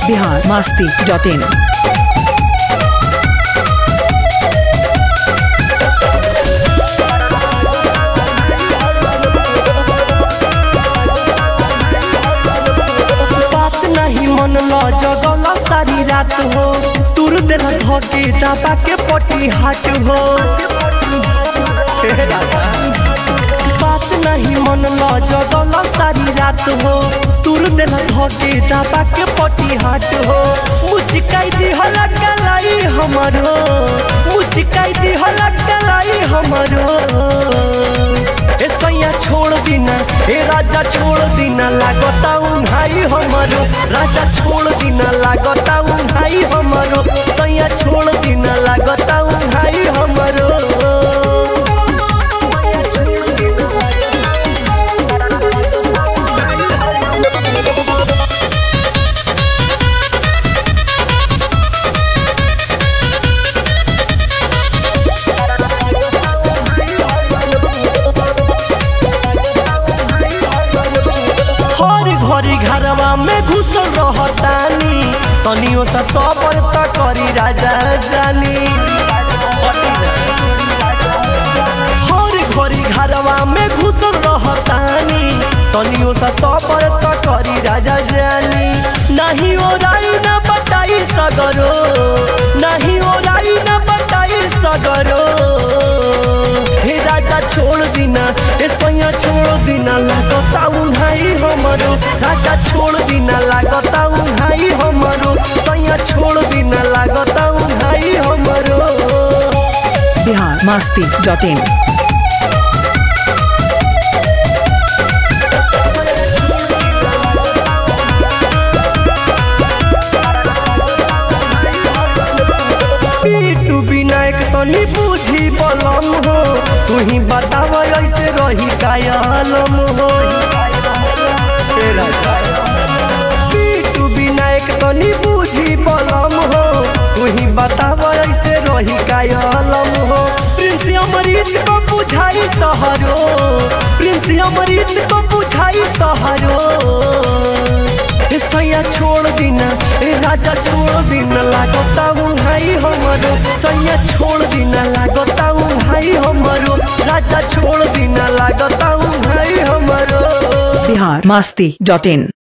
बिहार मस्ती डॉट इन बात नहीं मन ल जगल सारी रात हो तुर देला धके दबा के पटी हाट हो हे राजा। बात नहीं मन ल जगल सारी रात हो तुर देला धके दबा के पटी हाट हो मुचकाई दी हला गलाई हमरो मुचकाई दी हला गलाई हमरो ए सैया छोड़ दीना ए राजा छोड़ दीना लागता उन्हाई हमरो राजा छोड़ दीना लागता उन्हाई हमरो सैया छोड़ दीना लागता उन्हाई हमरो हर घरी घरवा में घुसल रहतानी तनियो सा सबर त करी राजा जानी हर घरी घरवा में घुसल रहतानी तनियो सा सबर त करी राजा जानी नहीं ओराई न बताई सगरो नहीं ओराई न बताई सगरो हे राजा छोड़ दीना ए सैया छोड़ दीना लागता उन्हाई हमरो राजा छोड़ दीना लागता उन्हाई हमरो सैया छोड़ दीना लागता उन्हाई हमरो बिहार मस्ती डॉट इन पीटू विनायक तनी बुझी बलम हो तू ही बताव ऐसे रही कायलम हो हे राजा। पीटू विनायक तनी बुझी बलम हो तू ही बताव ऐसे रही कायलम हो प्रिंस अमृत को बुझाई तहरो प्रिंस अमृत को बुझाई तहरो ए सैया छोड़ दीना ए राजा छोड़ दीना लागता उन्हाई हमरो सैया छोड़ दीना लागता उन्हाई हमरो राजा छोड़ दीना लागता उन्हाई हमरो बिहार मस्ती डॉट इन